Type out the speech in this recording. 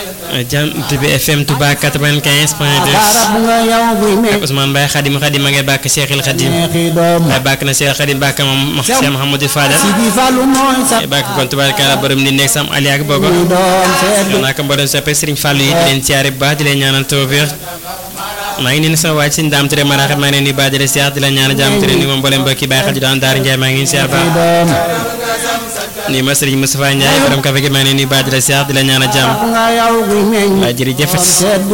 Jant bi FM Touba 95 point 2 ak Ousmane Mbaye Khadim Khadim ma ngay bàkk Cheikhil Khadim waaye bàkk na Cheikh Khadim bàkk moom Cheikh Mouhamadou Fadal waaye bàkk kon tubaarkalla borom ni nekk sam Ali ak Bogo yow naa ko mboolem soppe Serigne Fallou yi di leen siyaare bu baax di leen ñaanal tawfeex maa ngi nii sama waaj Serigne Dame Touré maraaxat maa ngi leen di baax di leen siyaar di leen ñaanal jàmm Touré ni moom mboolem mbokki Baye Khady daan Daara Ndiaye maa ngi leen siyaar baax nii ma Serigne Moustapha Ndiaye borom café gi maa ngi leen di baax di leen siyaar di leen ñaanal jàmm waaye jërëjëf